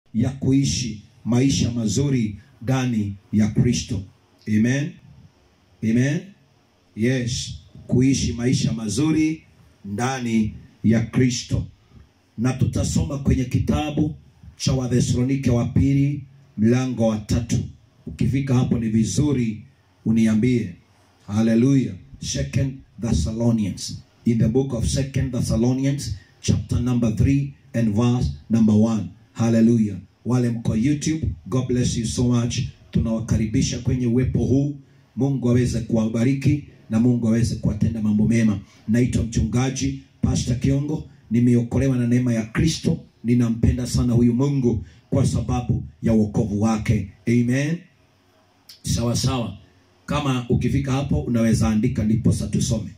ya kuishi maisha mazuri ndani ya Kristo. Amen. Amen. Yes, kuishi maisha mazuri ndani ya Kristo. Na tutasoma kwenye kitabu cha Wathesalonike wa pili mlango wa tatu. Ukifika hapo ni vizuri uniambie. Hallelujah. Second Thessalonians. In the book of Second Thessalonians chapter number 3 and verse number 1. Hallelujah. Wale mko YouTube, God bless you so much. Tunawakaribisha kwenye uwepo huu. Mungu aweze kuwabariki na Mungu aweze kuwatenda mambo mema. Naitwa mchungaji Pastor Kiongo, nimeokolewa na neema ya Kristo. Ninampenda sana huyu Mungu kwa sababu ya wokovu wake. Amen. Sawa sawa. Kama ukifika hapo unaweza andika ndiposa tusome.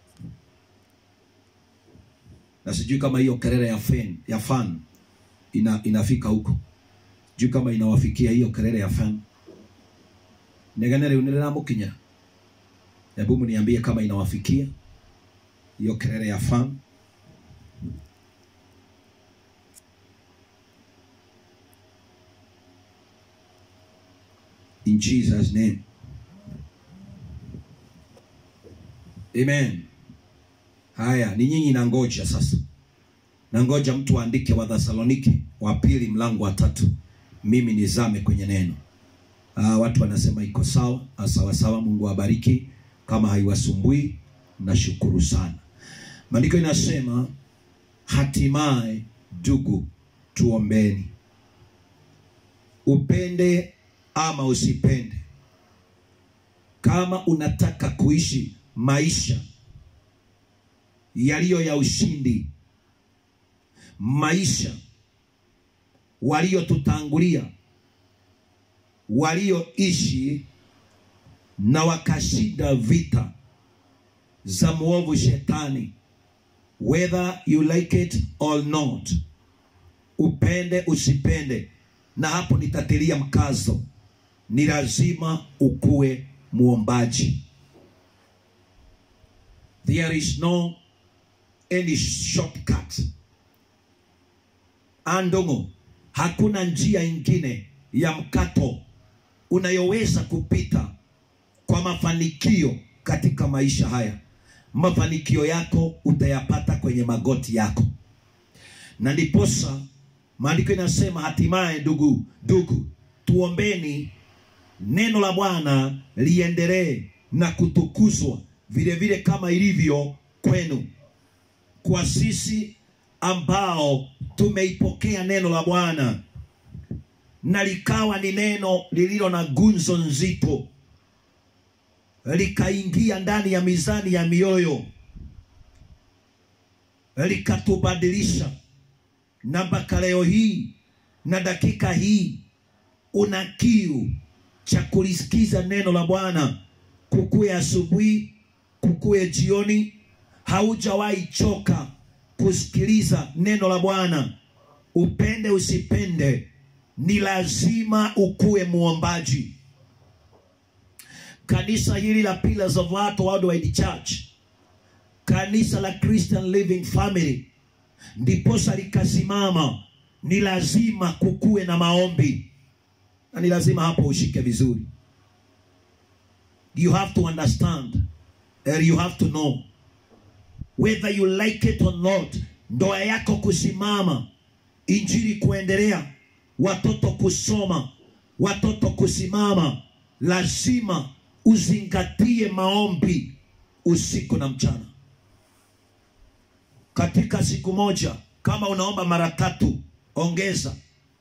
Na sijui kama hiyo kelele ya fan, ya fan ina, inafika huko. Sijui kama inawafikia hiyo kelele ya fan. Negane leo nile mukinya. Hebu mniambie kama inawafikia hiyo kelele ya fan. In Jesus name. Amen. Haya, ni nyinyi na ngoja sasa. Na ngoja mtu aandike wa Thessalonike wa pili mlango wa tatu. Mimi nizame kwenye neno. Ah, watu wanasema iko sawa, ah, sawa sawa. Mungu awabariki. Kama haiwasumbui, nashukuru sana. Maandiko inasema hatimaye, ndugu, tuombeni. Upende ama usipende, kama unataka kuishi maisha yaliyo ya ushindi, maisha waliotutangulia walioishi na wakashinda vita za mwovu shetani, whether you like it or not, upende usipende. Na hapo nitatilia mkazo, ni lazima ukuwe muombaji. There is no any shortcut. Andongo, hakuna njia ingine ya mkato unayoweza kupita kwa mafanikio katika maisha haya. Mafanikio yako utayapata kwenye magoti yako, na ndiposa maandiko inasema hatimaye, ndugu ndugu, tuombeni neno la Bwana liendelee na kutukuzwa vile vile kama ilivyo kwenu. Kwa sisi ambao tumeipokea neno la Bwana na likawa ni neno lililo na gunzo nzito, likaingia ndani ya mizani ya mioyo, likatubadilisha, na mpaka leo hii na dakika hii una kiu cha kulisikiza neno la Bwana, kukuwe asubuhi, kukuwe jioni, haujawahi choka kusikiliza neno la Bwana. Upende usipende, ni lazima ukuwe muombaji. Kanisa hili la Pillars of Heart Worldwide Church, kanisa la Christian Living Family, ndiposa likasimama, ni lazima kukuwe na maombi, na ni lazima hapo ushike vizuri. You have to understand and you have to know whether you like it or not, ndoa yako kusimama, injili kuendelea, watoto kusoma, watoto kusimama, lazima uzingatie maombi usiku na mchana. Katika siku moja, kama unaomba mara tatu, ongeza.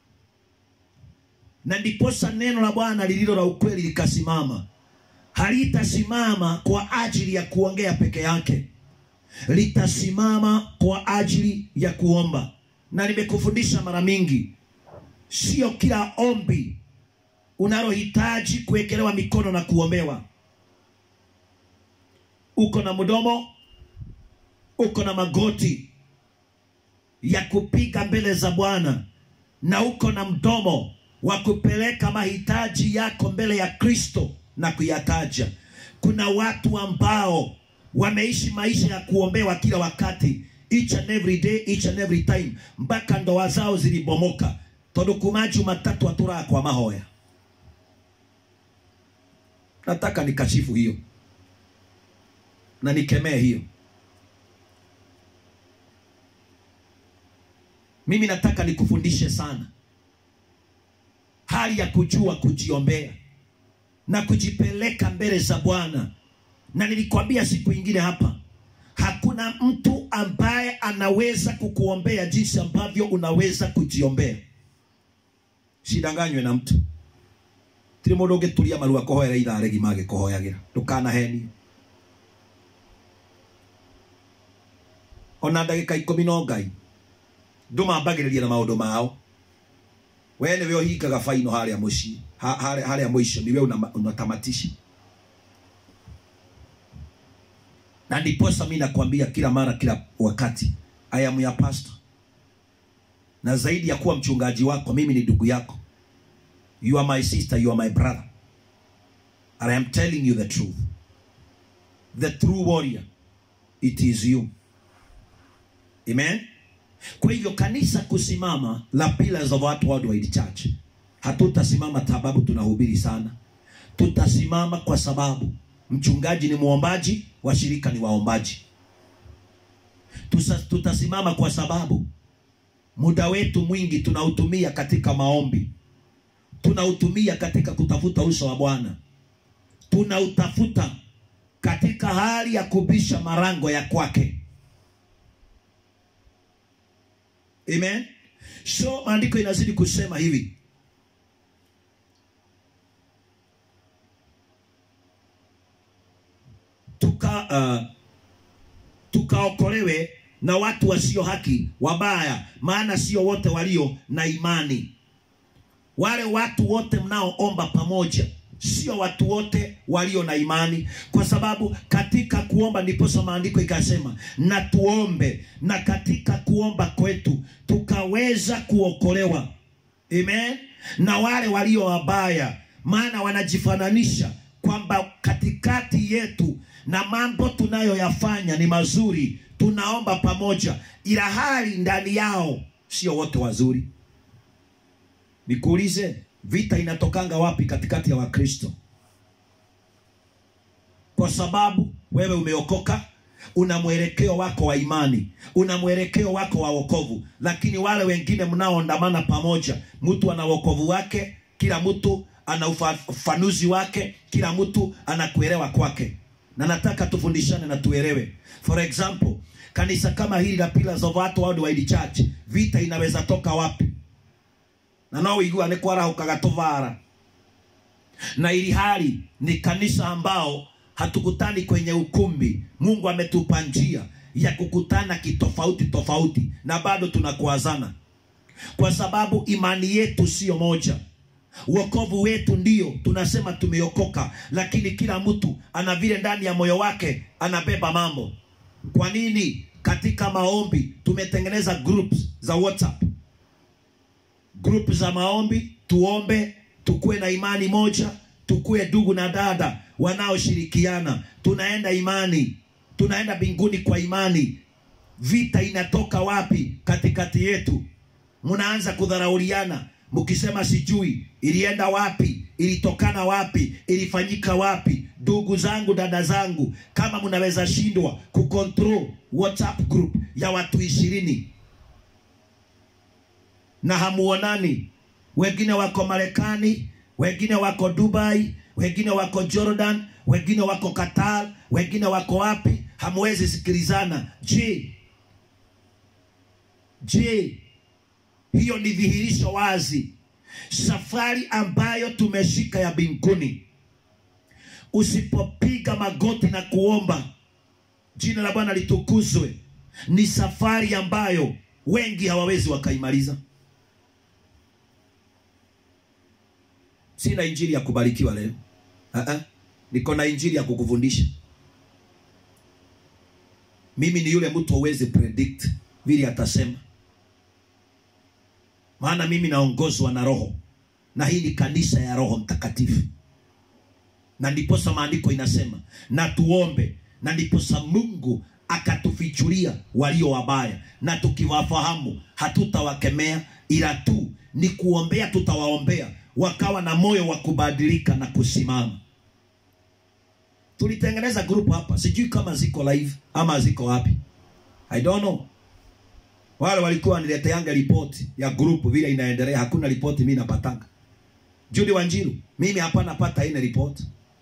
Na ndiposa neno la Bwana lililo la ukweli likasimama. Halitasimama kwa ajili ya kuongea peke yake litasimama kwa ajili ya kuomba. Na nimekufundisha mara mingi, sio kila ombi unalohitaji kuwekelewa mikono na kuombewa. Uko na mdomo, uko na magoti ya kupiga mbele za Bwana, na uko na mdomo wa kupeleka mahitaji yako mbele ya Kristo na kuyataja. Kuna watu ambao wameishi maisha ya kuombewa kila wakati, each and every day, each and every time, mpaka ndoa zao zilibomoka. tondu kuma jumatatu aturaga kwa mahoya nataka nikashifu hiyo na nikemee hiyo mimi nataka nikufundishe sana hali ya kujua kujiombea na kujipeleka mbele za bwana na nilikwambia siku ingine hapa hakuna mtu ambaye anaweza kukuombea jinsi ambavyo unaweza kujiombea sidanganywe na mtu tiri mundu ungituria maru akohoera ithaa rigima agikuhoyagira ndukanahenio ona ndagika ikumi no ngai ndumambagiriria na maundu mao we niwe uhingaga faino haria mucii haria mwisho niwe unatamatisha na ndiposa mi nakwambia kila mara kila wakati I am your pastor na zaidi ya kuwa mchungaji wako mimi ni ndugu yako you are my sister you are my brother and I am telling you the truth the true warrior it is you amen kwa hivyo kanisa kusimama la Pillars of Heart Worldwide Church hatutasimama sababu tunahubiri sana tutasimama kwa sababu mchungaji ni mwombaji washirika ni waombaji Tusa, tutasimama kwa sababu muda wetu mwingi tunautumia katika maombi tunautumia katika kutafuta uso wa bwana tunautafuta katika hali ya kubisha marango ya kwake amen so maandiko inazidi kusema hivi tuka uh, tukaokolewe na watu wasio haki wabaya maana sio wote walio na imani wale watu wote mnaoomba pamoja sio watu wote walio na imani kwa sababu katika kuomba ndiposa maandiko ikasema na tuombe na katika kuomba kwetu tukaweza kuokolewa amen na wale walio wabaya maana wanajifananisha kwamba katikati yetu na mambo tunayoyafanya ni mazuri tunaomba pamoja ila hali ndani yao sio wote wazuri nikuulize vita inatokanga wapi katikati ya wakristo kwa sababu wewe umeokoka una mwelekeo wako wa imani una mwelekeo wako wa wokovu lakini wale wengine mnaoandamana pamoja mtu ana wokovu wake kila mtu ana ufafanuzi wake kila mtu anakuelewa kwake na nataka tufundishane na tuelewe for example kanisa kama hili la Pillars of Heart Worldwide Church vita inaweza toka wapi na no igua nä kwarahukaga tuvara na ili hali ni kanisa ambao hatukutani kwenye ukumbi mungu ametupa njia ya kukutana kitofauti tofauti na bado tunakuazana kwa sababu imani yetu siyo moja uokovu wetu ndio tunasema tumeokoka lakini kila mtu ana vile ndani ya moyo wake anabeba mambo kwa nini katika maombi tumetengeneza groups za whatsapp group za maombi tuombe tukuwe na imani moja tukuwe ndugu na dada wanaoshirikiana tunaenda imani tunaenda mbinguni kwa imani vita inatoka wapi katikati yetu mnaanza kudharauliana mkisema sijui ilienda wapi ilitokana wapi ilifanyika wapi ndugu zangu dada zangu kama mnaweza shindwa kucontrol whatsapp group ya watu ishirini na hamuonani wengine wako marekani wengine wako dubai wengine wako jordan wengine wako qatar wengine wako wapi hamwezi sikilizana je je hiyo ni dhihirisho wazi safari ambayo tumeshika ya mbinguni usipopiga magoti na kuomba jina la bwana litukuzwe ni safari ambayo wengi hawawezi wakaimaliza sina injili ya kubarikiwa leo uh-uh. niko na injili ya kukufundisha mimi ni yule mtu awezi predict vile atasema maana mimi naongozwa na roho na hii ni kanisa ya roho mtakatifu na ndiposa maandiko inasema na tuombe na ndiposa mungu akatufichulia walio wabaya na tukiwafahamu hatutawakemea ila tu ni kuombea, tutawaombea wakawa na moyo wa kubadilika na kusimama. Tulitengeneza group hapa, sijui kama ziko live ama ziko wapi, I don't know. Wale walikuwa wanileteanga ripoti ya group vile inaendelea, hakuna ripoti mimi napatanga. Judy Wanjiru, mimi hapa napata ile ripoti.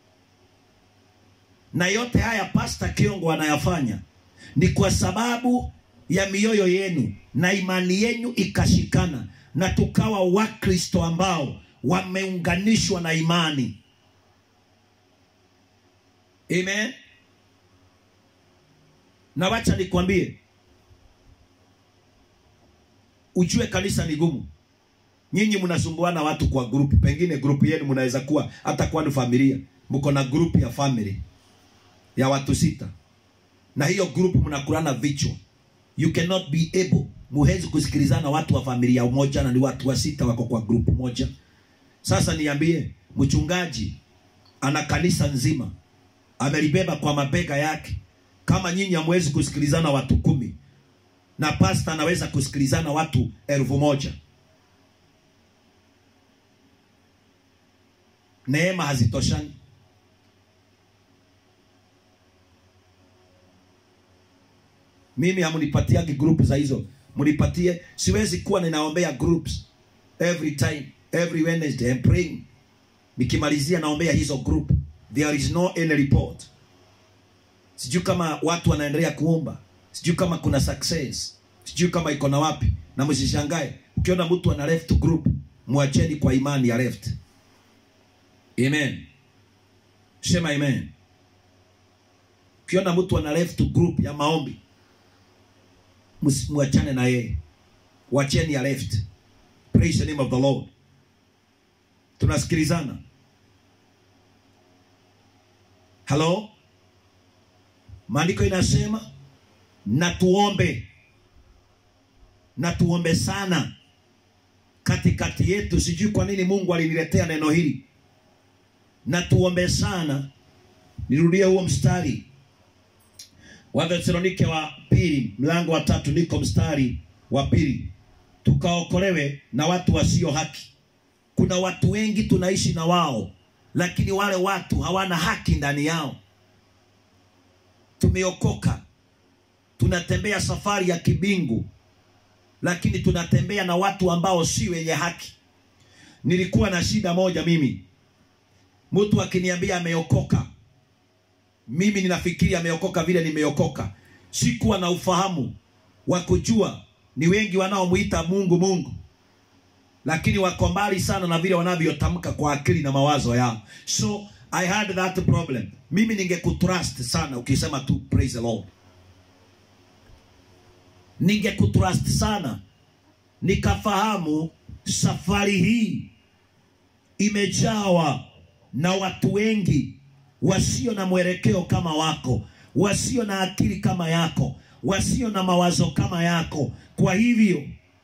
Na yote haya Pastor Kiongo anayafanya ni kwa sababu ya mioyo yenu na imani yenu ikashikana, na tukawa Wakristo ambao wameunganishwa na imani. Amen. Na wacha nikwambie, ujue kanisa ni gumu. Nyinyi mnasumbuana watu kwa group, pengine group yenu mnaweza kuwa hata kwa ni familia, mko na group ya family ya watu sita, na hiyo group mnakulana vichwa. You cannot be able, muhezi kusikilizana watu wa familia moja, na ni watu wa sita wako kwa group moja. Sasa niambie, mchungaji ana kanisa nzima amelibeba kwa mabega yake. Kama nyinyi hamwezi kusikilizana watu kumi na pasta anaweza kusikilizana watu elfu moja neema hazitoshani. Mimi hamunipatiagi group za hizo, munipatie. Siwezi kuwa ninaombea groups every time, every Wednesday I'm praying. Nikimalizia naombea hizo group, there is no any report. Sijui kama watu wanaendelea kuomba, sijui kama kuna success, sijui kama iko na wapi. Na msishangae ukiona mtu ana left group, mwacheni kwa imani ya left. Amen. Sema amen. Ukiona mtu ana left group ya maombi, mwachane na yeye, wacheni ya left. Praise the name of the Lord. Tunasikilizana? Hello? Maandiko inasema na tuombe, na tuombe sana katikati yetu. Sijui kwa nini Mungu aliniletea neno hili, na tuombe sana. Nirudie huo mstari wa Thesalonike wa pili mlango wa tatu, niko mstari wa pili, tukaokolewe na watu wasio haki. Kuna watu wengi tunaishi na wao, lakini wale watu hawana haki ndani yao. Tumeokoka, tunatembea safari ya kibingu, lakini tunatembea na watu ambao si wenye haki. Nilikuwa na shida moja mimi, mtu akiniambia ameokoka, mimi ninafikiri ameokoka vile nimeokoka. Sikuwa na ufahamu wa kujua ni wengi wanaomuita Mungu Mungu, lakini wako mbali sana na vile wanavyotamka kwa akili na mawazo yao. So I had that problem. Mimi ningekutrust sana ukisema tu praise the Lord, ningekutrust sana nikafahamu safari hii imejawa na watu wengi wasio na mwelekeo kama wako, wasio na akili kama yako, wasio na mawazo kama yako. Kwa hivyo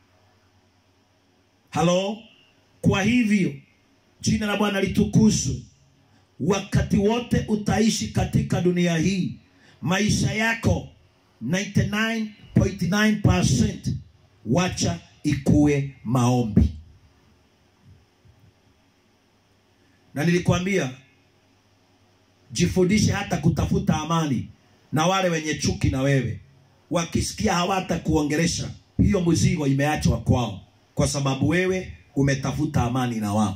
halo, kwa hivyo jina la Bwana litukuzwe. Wakati wote utaishi katika dunia hii, maisha yako 99.9% wacha ikuwe maombi. Na nilikwambia jifundishe hata kutafuta amani na wale wenye chuki na wewe, wakisikia hawata kuongelesha, hiyo mzigo imeachwa kwao, kwa sababu wewe umetafuta amani na wao.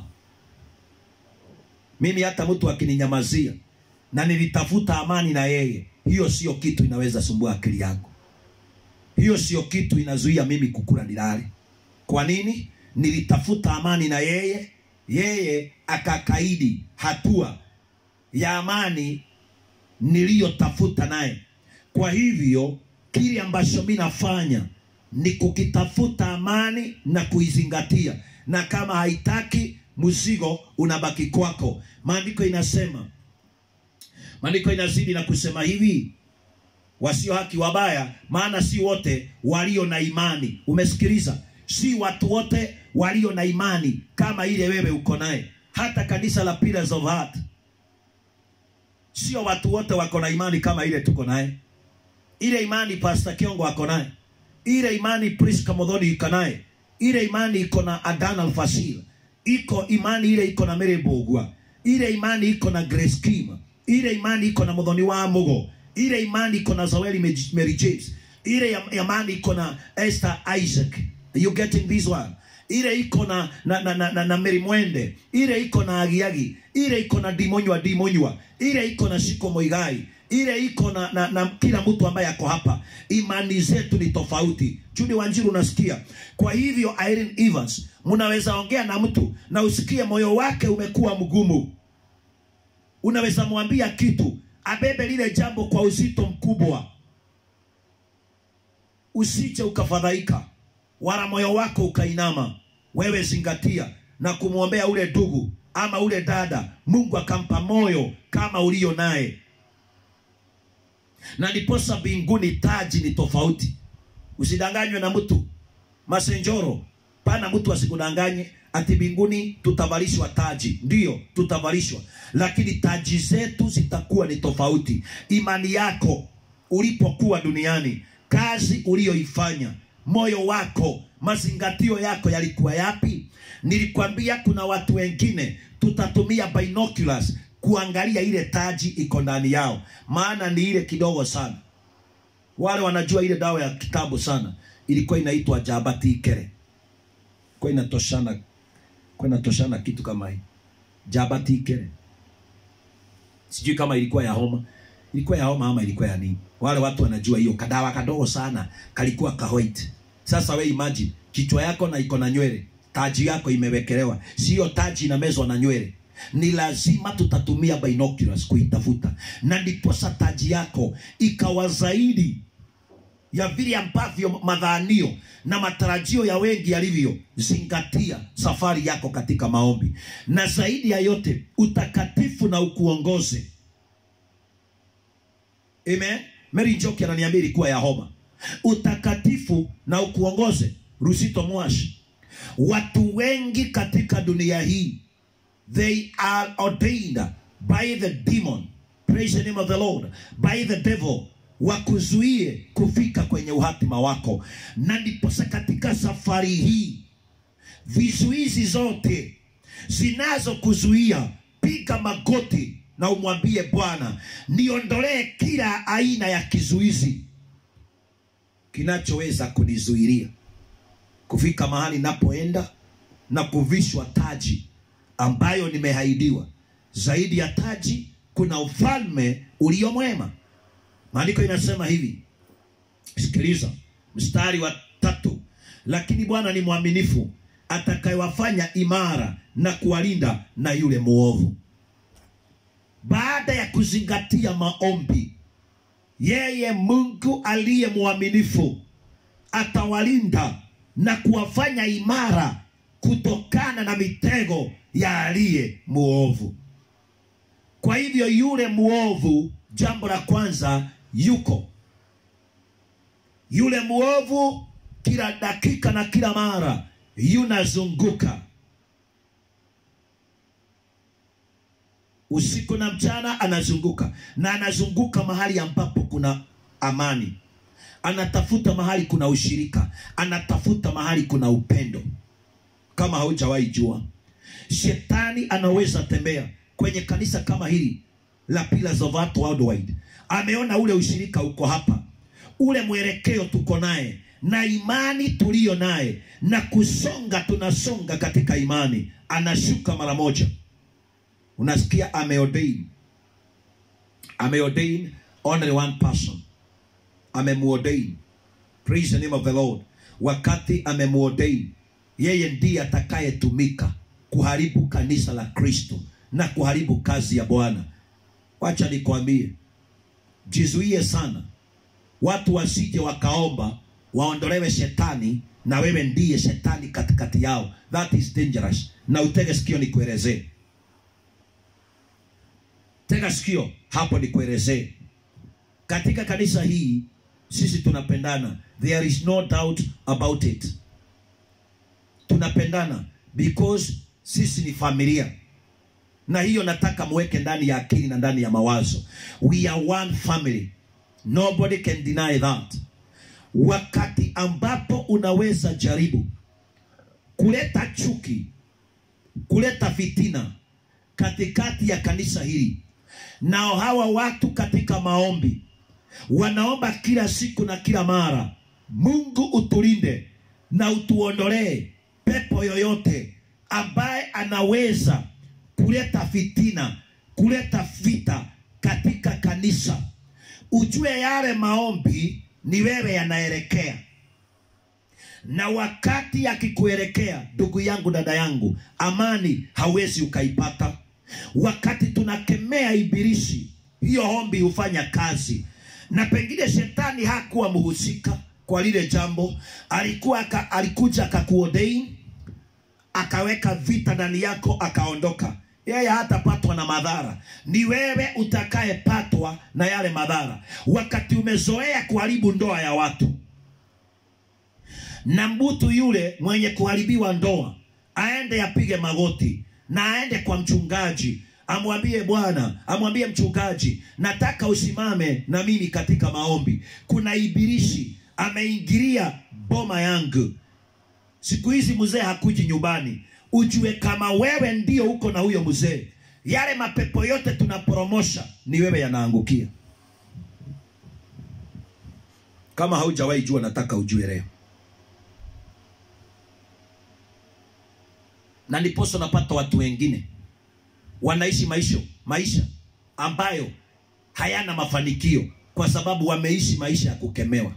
Mimi hata mtu akininyamazia na nilitafuta amani na yeye, hiyo sio kitu inaweza sumbua akili yangu. Hiyo sio kitu inazuia mimi kukula nilale. Kwa nini? Nilitafuta amani na yeye, yeye akakaidi hatua ya amani niliyotafuta naye. Kwa hivyo kile ambacho mimi nafanya ni kukitafuta amani na kuizingatia, na kama haitaki mzigo unabaki kwako. Maandiko inasema, maandiko inazidi na kusema hivi, wasio haki wabaya, maana si wote walio na imani. Umesikiliza? Si watu wote walio na imani kama ile wewe uko naye. Hata kanisa la Pillars of Heart sio watu wote wako na imani kama ile tuko naye. Ile imani Pastor Kiongo ako naye, ile imani Priska Modhoni iko naye, ile imani iko na Adan Alfasir, iko imani ile iko na Mary Bogwa, ile imani iko na Grace Kim, ile imani iko na Muthoni wa Mugo, ile imani iko na Zaweli Maj- Mary James, ile ya- imani iko na Esther Isaac. Are you getting this one? ile iko na na, na, na, na, na Mary Mwende, ile iko na Agiagi, ile iko na Dimonywa Dimonywa, ile iko na Shiko Moigai, ile iko na, na, na kila mtu ambaye ako hapa. Imani zetu ni tofauti. Judy Wanjiru, unasikia? Kwa hivyo Irene Evans, mnaweza ongea na mtu na usikie moyo wake umekuwa mgumu, unaweza mwambia kitu abebe lile jambo kwa uzito mkubwa, usije ukafadhaika wala moyo wako ukainama. Wewe zingatia na kumwombea ule ndugu ama ule dada, Mungu akampa moyo kama ulio naye, na ndiposa mbinguni taji ni tofauti. Usidanganywe na mtu masenjoro, pana mtu asikudanganye ati mbinguni tutavalishwa taji. Ndiyo, tutavalishwa, lakini taji zetu zitakuwa ni tofauti. Imani yako ulipokuwa duniani, kazi uliyoifanya, moyo wako, mazingatio yako yalikuwa yapi? Nilikwambia kuna watu wengine tutatumia binoculars kuangalia ile taji iko ndani yao, maana ni ile kidogo sana. Wale wanajua ile dawa ya kitabu sana, ilikuwa inaitwa Jabati Ikere, kwa inatoshana, kwa inatoshana kitu kama hii Jabati Ikere. Sijui kama ilikuwa ya homa, ilikuwa ya homa ama ilikuwa ya nini. Wale watu wanajua hiyo kadawa kadogo sana, kalikuwa ka white. Sasa we imagine kichwa yako na iko na nywele, taji yako imewekelewa, sio taji inamezwa na nywele ni lazima tutatumia binoculars kuitafuta, na ndiposa taji yako ikawa zaidi ya vile ambavyo madhanio na matarajio ya wengi yalivyo. Zingatia safari yako katika maombi, na zaidi ya yote utakatifu na ukuongoze. Amen. Mary Njoki ananiambia ilikuwa ya homa. Utakatifu na ukuongoze. Rusito Mwashi, watu wengi katika dunia hii they are ordained by the demon praise the name of the lord by the devil wakuzuie kufika kwenye uhatima wako na ndiposa katika safari hii vizuizi zote zinazokuzuia piga magoti na umwambie bwana niondolee kila aina ya kizuizi kinachoweza kunizuilia kufika mahali napoenda na kuvishwa taji ambayo nimehaidiwa. Zaidi ya taji kuna ufalme ulio mwema. Maandiko inasema hivi, sikiliza mstari wa tatu, lakini Bwana ni mwaminifu atakayewafanya imara na kuwalinda na yule mwovu. Baada ya kuzingatia maombi, yeye Mungu aliye mwaminifu atawalinda na kuwafanya imara kutokana na mitego ya aliye muovu. Kwa hivyo yule muovu, jambo la kwanza, yuko yule muovu, kila dakika na kila mara yunazunguka usiku na mchana, anazunguka na anazunguka mahali ambapo kuna amani, anatafuta mahali kuna ushirika, anatafuta mahali kuna upendo kama haujawahi jua, shetani anaweza tembea kwenye kanisa kama hili la Pillars of Heart Worldwide. Ameona ule ushirika uko hapa, ule mwelekeo tuko naye na imani tuliyo naye na kusonga, tunasonga katika imani, anashuka mara moja. Unasikia ameordain, ameordain only one person, amemuordain. Praise the name of the Lord. Wakati amemuordain yeye ndiye atakayetumika kuharibu kanisa la Kristo na kuharibu kazi ya Bwana. Wacha nikwambie, jizuie sana watu wasije wakaomba waondolewe shetani na wewe ndiye shetani katikati yao. That is dangerous. Na utege sikio nikuelezee, tega sikio hapo nikuelezee. Katika kanisa hii sisi tunapendana, there is no doubt about it tunapendana because sisi ni familia, na hiyo nataka muweke ndani ya akili na ndani ya mawazo. We are one family, nobody can deny that. Wakati ambapo unaweza jaribu kuleta chuki, kuleta fitina katikati ya kanisa hili. Nao hawa watu katika maombi wanaomba kila siku na kila mara, Mungu utulinde na utuondolee pepo yoyote ambaye anaweza kuleta fitina, kuleta vita katika kanisa. Ujue yale maombi ni wewe yanaelekea, na wakati yakikuelekea, ndugu yangu, dada yangu, amani hawezi ukaipata. Wakati tunakemea ibilisi, hiyo ombi hufanya kazi, na pengine shetani hakuwa mhusika kwa lile jambo, alikuwa aka, alikuja akakuodein akaweka vita ndani yako, akaondoka. Yeye hatapatwa na madhara, ni wewe utakayepatwa na yale madhara, wakati umezoea kuharibu ndoa ya watu. Na mbutu yule mwenye kuharibiwa ndoa aende apige magoti na aende kwa mchungaji, amwambie Bwana, amwambie mchungaji, nataka usimame na mimi katika maombi. Kuna ibilisi ameingilia boma yangu. Siku hizi mzee hakuji nyumbani. Ujue kama wewe ndio uko na huyo mzee, yale mapepo yote tunaporomosha ni wewe yanaangukia. Kama haujawahi jua, nataka ujue leo. Na ndiposa napata watu wengine wanaishi maisha maisha ambayo hayana mafanikio kwa sababu wameishi maisha ya kukemewa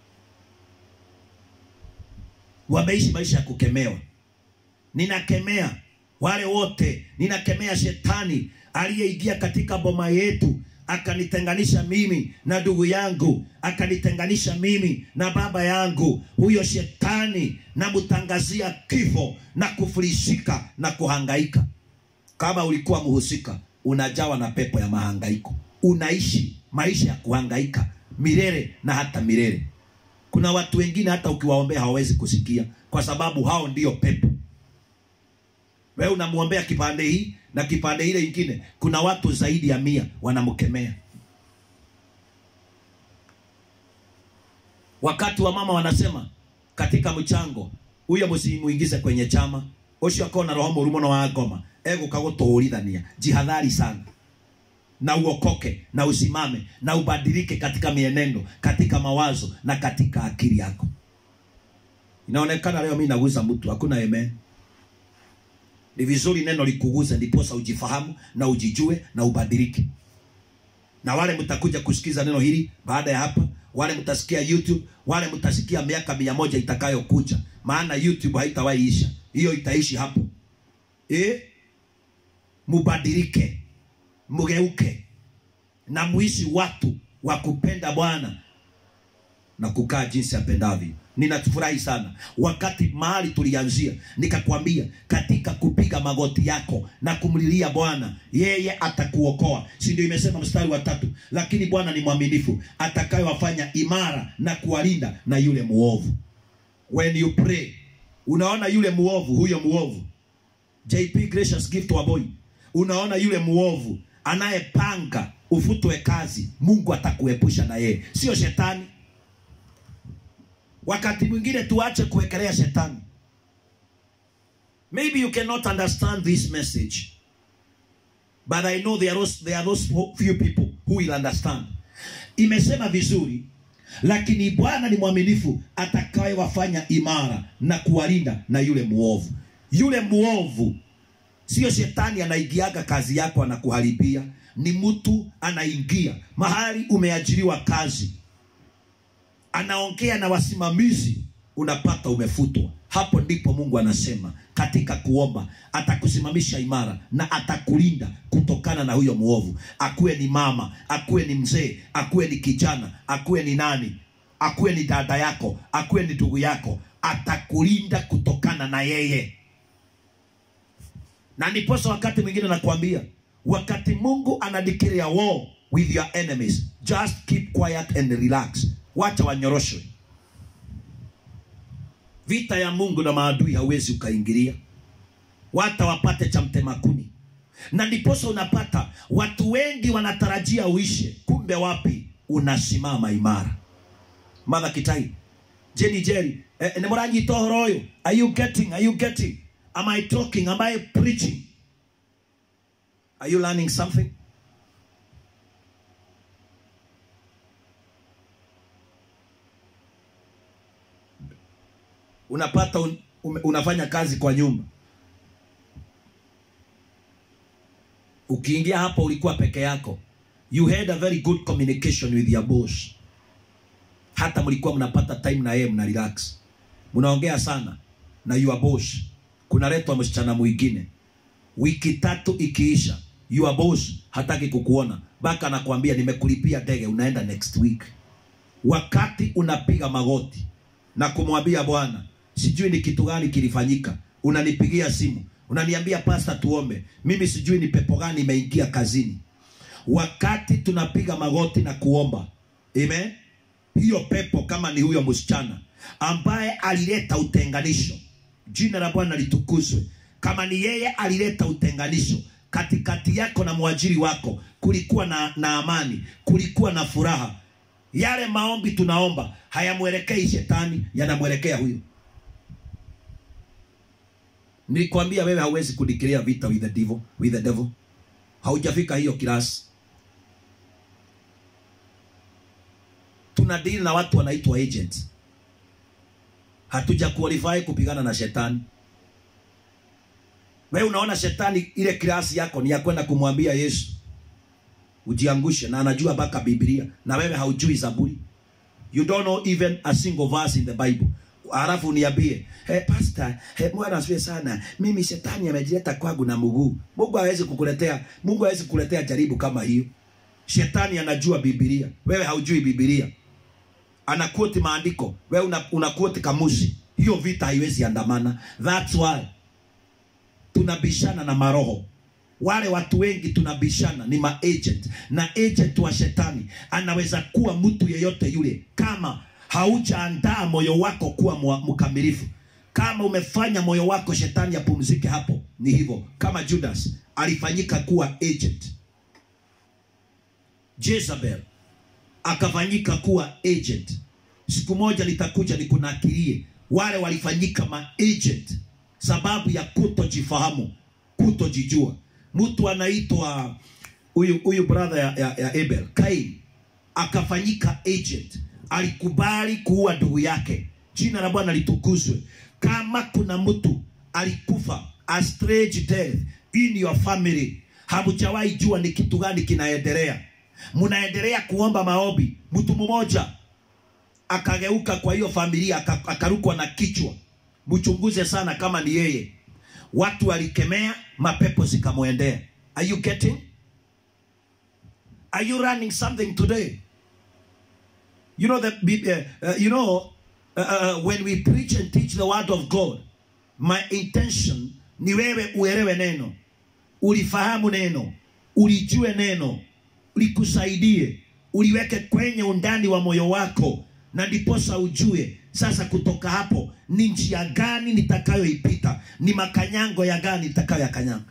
wameishi maisha ya kukemewa. Ninakemea wale wote, ninakemea shetani aliyeingia katika boma yetu akanitenganisha mimi na ndugu yangu, akanitenganisha mimi na baba yangu. Huyo shetani namtangazia kifo na kufilisika na kuhangaika. Kama ulikuwa mhusika, unajawa na pepo ya mahangaiko, unaishi maisha ya kuhangaika milele na hata milele. Kuna watu wengine hata ukiwaombea hawawezi kusikia, kwa sababu hao ndio pepo. Wewe unamwombea kipande hii na kipande ile ingine, kuna watu zaidi ya mia wanamkemea. Wakati wa mama wanasema katika mchango, huyo msimuingize kwenye chama ucio akona roho mũru mũno wa ngoma egũka gũtũũrithania. Jihadhari sana na uokoke na usimame na ubadilike katika mienendo, katika mawazo na katika akili yako. Inaonekana leo mimi naguza mtu, hakuna amen. Ni vizuri neno likuguze, ndiposa ujifahamu na ujijue na ubadilike. Na wale mtakuja kusikiza neno hili baada ya hapa, wale mtasikia YouTube, wale mtasikia miaka mia moja itakayokuja, maana YouTube haitawahi isha, hiyo itaishi hapo. Eh, mubadilike mgeuke na muishi watu wa kupenda Bwana na kukaa jinsi apendavyo. Ninafurahi sana wakati mahali tulianzia, nikakwambia katika kupiga magoti yako na kumlilia Bwana, yeye atakuokoa, si ndio? Imesema mstari wa tatu, lakini Bwana ni mwaminifu atakayewafanya imara na kuwalinda na yule muovu. When you pray, unaona yule muovu, huyo muovu JP Gracious Gift wa boy, unaona yule muovu anayepanga ufutwe kazi, Mungu atakuepusha na yeye, sio shetani. Wakati mwingine tuache kuwekelea shetani. Maybe you cannot understand this message, but I know there are those, there are those few people who will understand. Imesema vizuri, lakini Bwana ni mwaminifu atakayewafanya imara na kuwalinda na yule muovu. Yule muovu Sio shetani anaingiaga kazi yako anakuharibia, ni mtu anaingia mahali umeajiriwa kazi, anaongea na wasimamizi, unapata umefutwa. Hapo ndipo Mungu anasema katika kuomba atakusimamisha imara na atakulinda kutokana na huyo muovu, akuwe ni mama, akuwe ni mzee, akuwe ni kijana, akuwe ni nani, akuwe ni dada yako, akuwe ni ndugu yako, atakulinda kutokana na yeye na ndiposa wakati mwingine nakwambia, wakati Mungu ana declare war with your enemies, just keep quiet and relax, wacha wanyoroshwe. Vita ya Mungu na maadui hauwezi ukaingilia, wata wapate cha mtema kuni. Na ndiposa unapata watu wengi wanatarajia uishe, kumbe wapi? Unasimama imara. Mother Kitai, Jenny Jerry, eh, nĩ mũranyita ũhoro ũyũ are you getting are you getting am i talking am i preaching are you learning something unapata un, ume- unafanya kazi kwa nyumba ukiingia hapo ulikuwa peke yako you had a very good communication with your boss hata mlikuwa mnapata time na yeye mna relax mnaongea sana na your boss kunaletwa msichana mwingine wiki tatu ikiisha your boss hataki kukuona mpaka anakuambia nimekulipia ndege unaenda next week wakati unapiga magoti na kumwambia bwana sijui ni kitu gani kilifanyika unanipigia simu unaniambia pasta tuombe mimi sijui ni pepo gani imeingia kazini wakati tunapiga magoti na kuomba amen hiyo pepo kama ni huyo msichana ambaye alileta utenganisho jina la bwana litukuzwe kama ni yeye alileta utenganisho katikati yako na mwajiri wako kulikuwa na, na amani kulikuwa na furaha yale maombi tunaomba hayamwelekei shetani yanamwelekea huyo nilikwambia wewe hauwezi kudikiria vita with the devil, with the devil. haujafika hiyo kilasi tuna deal na watu wanaitwa agents hatuja qualify kupigana na shetani wewe unaona shetani ile kilasi yako ni ya kwenda kumwambia yesu ujiangushe na anajua mpaka biblia na wewe haujui zaburi you don't know even a single verse in the bible halafu niambie hey, pastor hey, bwana asifiwe sana mimi shetani amejileta kwangu na mguu mungu hawezi kukuletea mungu hawezi kukuletea jaribu kama hiyo shetani anajua biblia wewe haujui biblia anakuoti maandiko wewe una, unakuoti kamusi hiyo vita haiwezi andamana that's why tunabishana na maroho wale watu wengi tunabishana ni maagent na agent wa shetani anaweza kuwa mtu yeyote yule kama haujaandaa moyo wako kuwa mwa- mkamilifu kama umefanya moyo wako shetani apumzike hapo ni hivyo kama judas alifanyika kuwa agent jezebel akafanyika kuwa agent siku moja nitakuja nikunakirie wale walifanyika maagent sababu ya kutojifahamu kutojijua mtu anaitwa huyu huyu brother ya, ya, ya abel kain akafanyika agent alikubali kuua ndugu yake jina la bwana litukuzwe kama kuna mtu alikufa a strange death in your family hamjawahi jua ni kitu gani kinaendelea mnaendelea kuomba maombi mtu mmoja akageuka kwa hiyo familia aka- akarukwa na kichwa mchunguze sana kama ni yeye watu walikemea mapepo zikamwendea are you getting are you running something today you know that uh, uh, you know uh, uh, when we preach and teach the word of god my intention ni wewe uelewe neno ulifahamu neno ulijue neno likusaidie uliweke kwenye undani wa moyo wako na ndiposa ujue sasa kutoka hapo ni njia gani nitakayoipita ni makanyango ya gani nitakayoyakanyanga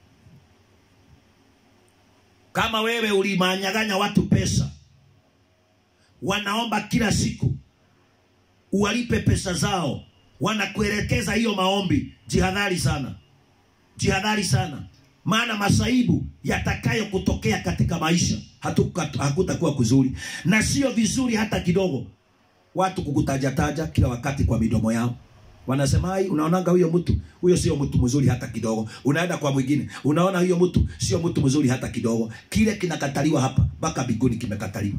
kama wewe ulimanyaganya watu pesa wanaomba kila siku uwalipe pesa zao wanakuelekeza hiyo maombi jihadhari sana jihadhari sana maana masaibu yatakayo kutokea katika maisha hatuka- hakutakuwa kuzuri na sio vizuri hata kidogo watu kukutajataja kila wakati kwa midomo yao wanasema ai unaonanga huyo mtu huyo sio mtu mzuri hata kidogo unaenda kwa mwingine unaona huyo mtu sio mtu mzuri hata kidogo kile kinakataliwa hapa mpaka biguni kimekataliwa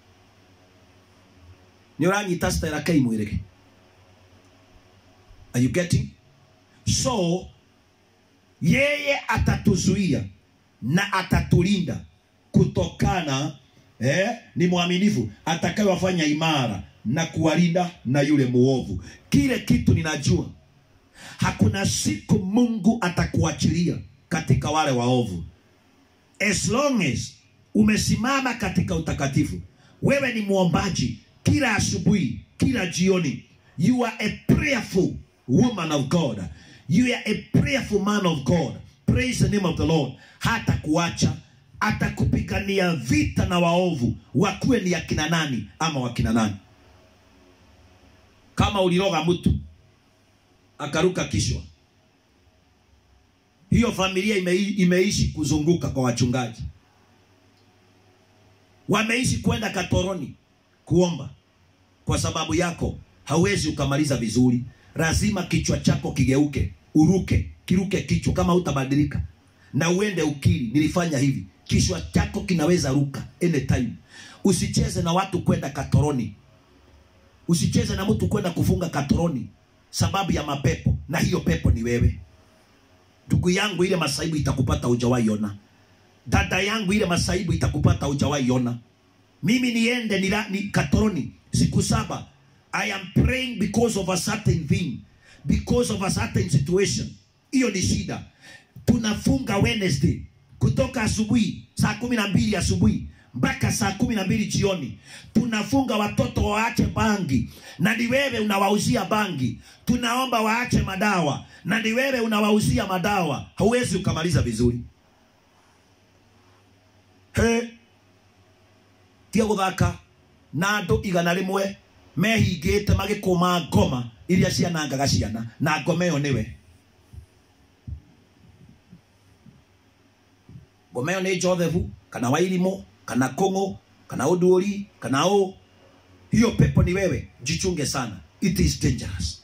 nä å ranyita stera kai mwä rä are you getting so yeye atatuzuia na atatulinda kutokana eh, ni mwaminifu atakayewafanya imara na kuwalinda na yule muovu kile kitu ninajua hakuna siku mungu atakuachilia katika wale waovu as long as umesimama katika utakatifu wewe ni mwombaji kila asubuhi kila jioni you are a prayerful woman of god you are a prayerful man of god praise the name of the lord hata kuacha atakupigania vita na waovu wakuwe ni akina nani ama wakina nani kama uliroga mtu akaruka kishwa hiyo familia ime, imeishi kuzunguka kwa wachungaji wameishi kwenda katoroni kuomba kwa sababu yako hauwezi ukamaliza vizuri lazima kichwa chako kigeuke uruke kiruke kichwa kama utabadilika na uende ukiri nilifanya hivi kichwa chako kinaweza ruka anytime usicheze na watu kwenda katoroni usicheze na mtu kwenda kufunga katoroni sababu ya mapepo na hiyo pepo ni wewe ndugu yangu ile masaibu itakupata hujawahi ona dada yangu ile masaibu itakupata hujawahi ona mimi niende nila, ni katoroni siku saba i am praying because of a certain thing because of a certain situation hiyo ni shida tunafunga wednesday kutoka asubuhi saa kumi na mbili asubuhi mpaka saa kumi na mbili jioni tunafunga watoto waache bangi na ni wewe unawauzia bangi tunaomba waache madawa na ni wewe unawauzia madawa hauwezi ukamaliza vizuri he tia guthaka na andu igana rimwe mehingĩte magĩkũma ngoma iria cianangaga ciana na ngoma ĩyo nĩwe ngoma ĩyo nĩ jothefu kana wairimũ kana kũng'ũ kana ũndũri kana ũ hiyo pepo ni wewe jichunge sana it is dangerous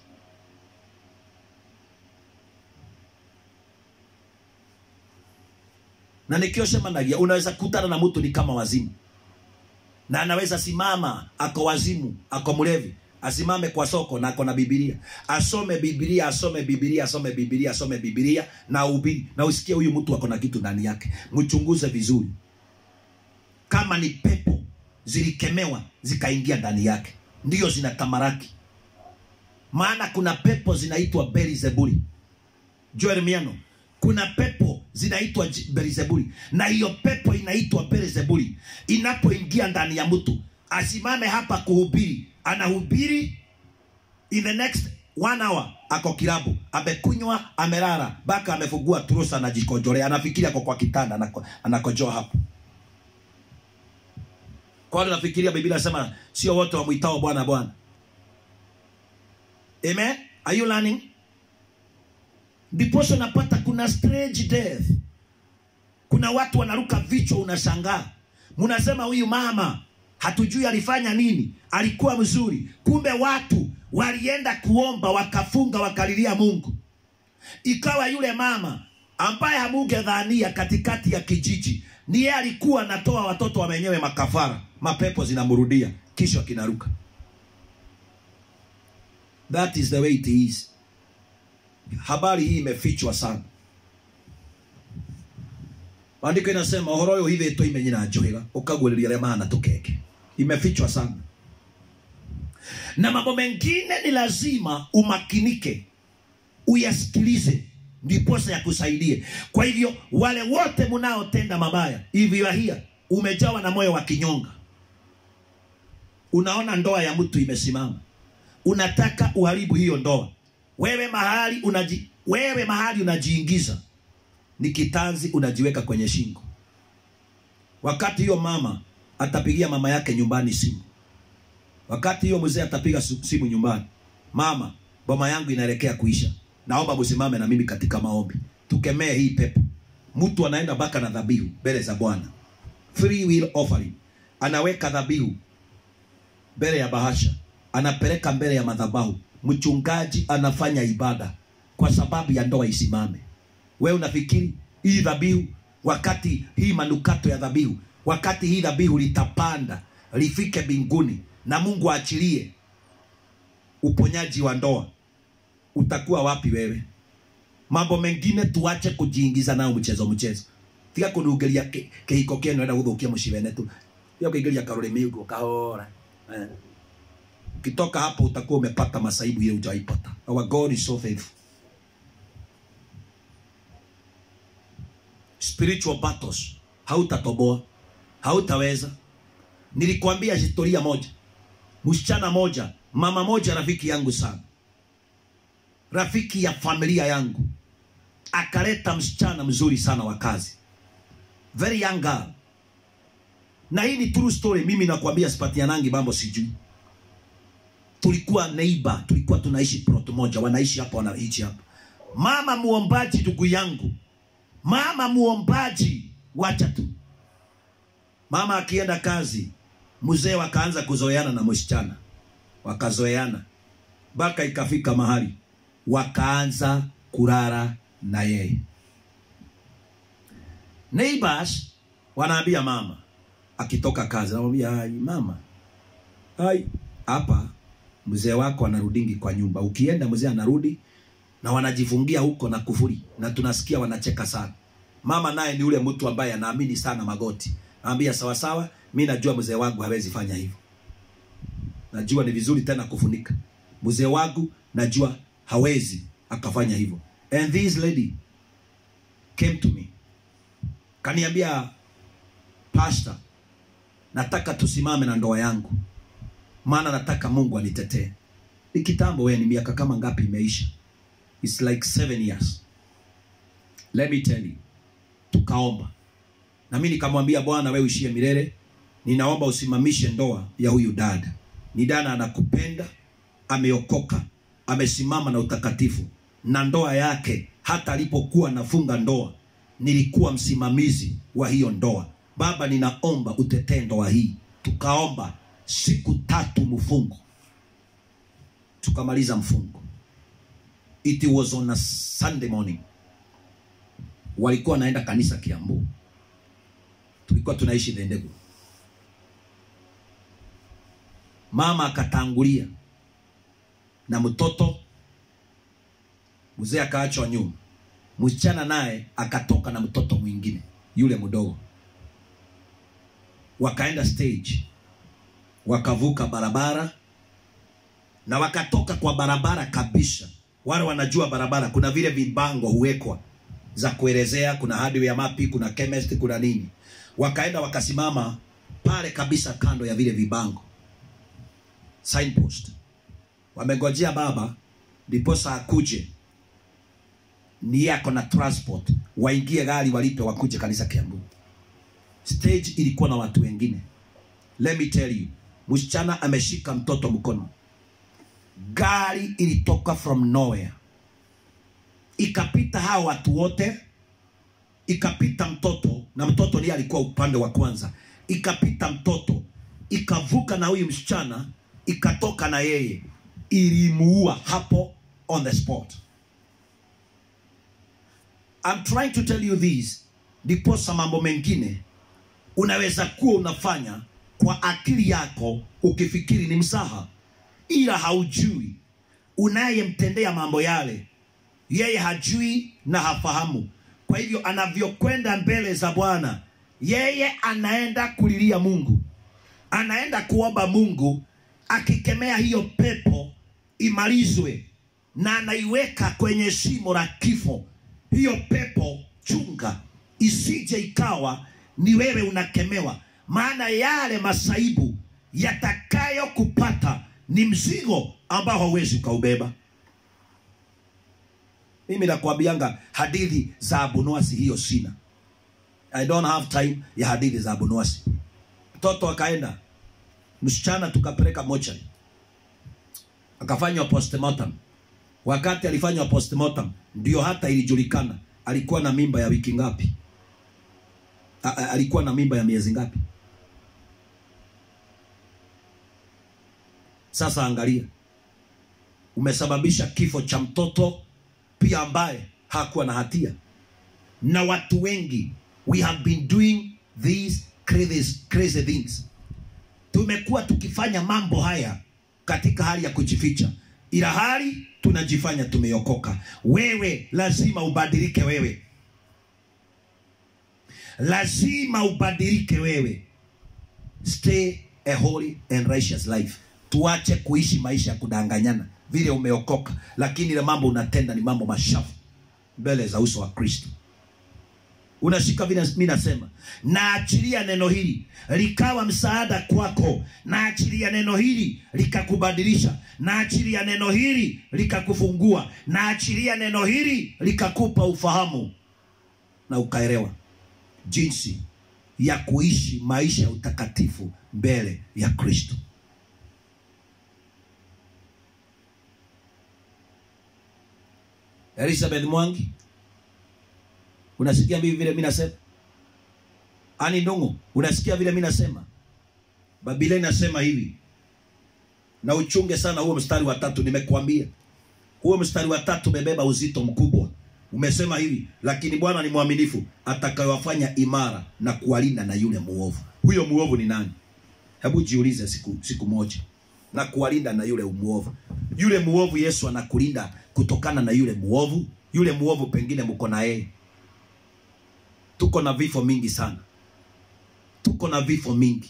na nikio semanagia unaweza kutana na mtu ni kama wazimu na anaweza simama ako wazimu ako mlevi asimame kwa soko na ako na bibilia asome bibilia asome bibilia asome bibilia asome bibilia na ubiri na usikie huyu mtu ako na kitu ndani yake mchunguze vizuri kama ni pepo zilikemewa zikaingia ndani yake ndiyo zinatamaraki maana kuna pepo zinaitwa beelzebuli joel miano kuna pepo zinaitwa J- beelzebuli na hiyo pepo inaitwa beelzebuli inapoingia ndani ya mtu asimame hapa kuhubiri anahubiri in the next one hour ako kilabu amekunywa amelala mpaka amefungua trusa anajikojolea anafikiri ako kwa kitanda anako- anakojoa hapo kwani nafikiria biblia nasema sio wote wamwitao bwana bwana amen are you learning ndiposa unapata kuna strange death kuna watu wanaruka vichwa unashangaa mnasema huyu mama hatujui alifanya nini alikuwa mzuri kumbe watu walienda kuomba wakafunga wakalilia mungu ikawa yule mama ambaye hamungedhania katikati ya kijiji ni yeye alikuwa anatoa watoto wa wenyewe makafara mapepo zinamrudia kisha kinaruka that is the way it is habari hii imefichwa sana maandiko inasema uhoro uyu hithitwo imenyi na njuhiga ukaguũrĩria arĩa mahana tũkenge imefichwa sana na mambo mengine ni lazima umakinike uyasikilize ndiposa yakusaidie kwa hivyo wale wote mnaotenda mabaya hivyo hia umejawa na moyo wa kinyonga unaona ndoa ya mtu imesimama unataka uharibu hiyo ndoa wewe mahali unaji, wewe mahali unajiingiza ni kitanzi unajiweka kwenye shingo wakati hiyo mama atapigia mama yake nyumbani simu wakati hiyo mzee atapiga su- simu nyumbani mama boma yangu inaelekea kuisha naomba msimame na mimi katika maombi tukemee hii pepo mtu anaenda mpaka na dhabihu mbele za bwana free will offering anaweka dhabihu mbele ya bahasha anapeleka mbele ya madhabahu mchungaji anafanya ibada kwa sababu ya ndoa isimame we unafikiri hii dhabihu wakati hii manukato ya dhabihu wakati hii dhabihu litapanda lifike mbinguni na mungu aachilie uponyaji wa ndoa utakuwa wapi wewe mambo mengine tuache kujiingiza nayo mchezo mchezo tiga kunungeria ki- kihiko kienu enda guthukia mucibene tu tiga kuingeria karurimi uguo kahora eh. ukitoka hapo utakuwa umepata masaibu ile hujaipata our god is so faithful spiritual battles hautatoboa hautaweza nilikwambia historia moja msichana moja mama moja rafiki yangu sana rafiki ya familia yangu akaleta msichana mzuri sana wa kazi very young girl na hii ni true story mimi nakwambia sipatianangi mambo sijui tulikuwa neighbor, tulikuwa tunaishi plot moja, wanaishi hapa, wanaishi hapa. Mama muombaji, ndugu yangu, mama muombaji, wacha tu mama akienda kazi, mzee wakaanza kuzoeana na msichana, wakazoeana mpaka ikafika mahali wakaanza kulala na yeye. Neighbors wanaambia mama akitoka kazi, anamwambia ai, mama ai, hapa mzee wako anarudingi kwa nyumba, ukienda mzee anarudi na wanajifungia huko na kufuri, na tunasikia wanacheka sana. Mama naye ni ule mtu ambaye anaamini sana magoti, anambia sawa sawa, mi najua mzee wangu hawezi fanya hivyo, najua ni vizuri tena kufunika mzee wangu, najua hawezi akafanya hivyo. And this lady came to me kaniambia, pastor, nataka tusimame na ndoa yangu, maana nataka Mungu anitetee. Ni kitambo, wewe, ni miaka kama ngapi imeisha? It's like seven years. Let me tell you, tukaomba na mimi nikamwambia, Bwana wewe uishie milele, ninaomba usimamishe ndoa ya huyu dada. Ni dada anakupenda, ameokoka, amesimama na utakatifu na ndoa yake. Hata alipokuwa nafunga ndoa, nilikuwa msimamizi wa hiyo ndoa. Baba, ninaomba utetee ndoa hii. Tukaomba siku tatu mfungo, tukamaliza mfungo. It was on a Sunday morning. Walikuwa wanaenda kanisa Kiambu, tulikuwa tunaishi Dendegu. Mama akatangulia na mtoto, mzee akaachwa nyuma, msichana naye akatoka na mtoto mwingine yule mdogo. Wakaenda stage, wakavuka barabara na wakatoka kwa barabara kabisa. Wale wanajua barabara, kuna vile vibango huwekwa za kuelezea, kuna hardware mapi, kuna chemist, kuna nini. Wakaenda wakasimama pale kabisa kando ya vile vibango signpost, wamengojea baba ndiposa akuje, ni yako na transport, waingie gari, walipe, wakuje kanisa Kiambu. Stage ilikuwa na watu wengine. Let me tell you, msichana ameshika mtoto mkono, gari ilitoka from nowhere ikapita hao watu wote, ikapita mtoto, na mtoto ndiye alikuwa upande wa kwanza, ikapita mtoto, ikavuka na huyu msichana, ikatoka na yeye, ilimuua hapo on the spot. I'm trying to tell you this, ndiposa mambo mengine unaweza kuwa unafanya kwa akili yako ukifikiri ni msaha, ila haujui unayemtendea mambo yale yeye hajui na hafahamu. Kwa hivyo anavyokwenda mbele za Bwana, yeye anaenda kulilia Mungu, anaenda kuomba Mungu, akikemea hiyo pepo imalizwe, na anaiweka kwenye shimo la kifo. Hiyo pepo chunga, isije ikawa ni wewe unakemewa, maana yale masaibu yatakayokupata ni mzigo ambao hauwezi ukaubeba. Mimi nakwambianga hadithi za Abunuasi hiyo sina. I don't have time ya hadithi za Abunuasi. Mtoto akaenda, msichana tukapeleka mochari, akafanywa postmortem. Wakati alifanywa postmortem, ndio hata ilijulikana alikuwa na mimba ya wiki ngapi, A, a, alikuwa na mimba ya miezi ngapi. Sasa angalia, umesababisha kifo cha mtoto pia ambaye hakuwa na hatia. Na watu wengi we have been doing these crazy, crazy things. Tumekuwa tukifanya mambo haya katika hali ya kujificha, ila hali tunajifanya tumeokoka. Wewe lazima ubadilike, wewe lazima ubadilike, wewe stay a holy and righteous life. Tuache kuishi maisha ya kudanganyana vile umeokoka, lakini ile mambo unatenda ni mambo mashafu mbele za uso wa Kristo. Unashika vile mimi nasema, naachilia neno hili likawa msaada kwako, naachilia neno hili likakubadilisha, naachilia neno hili likakufungua, naachilia neno hili likakupa ufahamu na ukaelewa jinsi ya kuishi maisha ya utakatifu mbele ya Kristo. Elizabeth Mwangi, unasikia mimi vile mimi nasema? Ani Ndungu, unasikia vile mimi nasema? Biblia inasema hivi, na uchunge sana huo mstari wa tatu. Nimekuambia huo mstari wa tatu umebeba uzito mkubwa. Umesema hivi, lakini Bwana ni mwaminifu atakayewafanya imara na kuwalinda na yule muovu. Huyo muovu ni nani? Hebu jiulize siku siku moja, na kuwalinda na yule muovu. Yule muovu Yesu anakulinda kutokana na yule muovu. Yule muovu pengine mko na yeye. Tuko na vifo mingi sana, tuko na vifo mingi.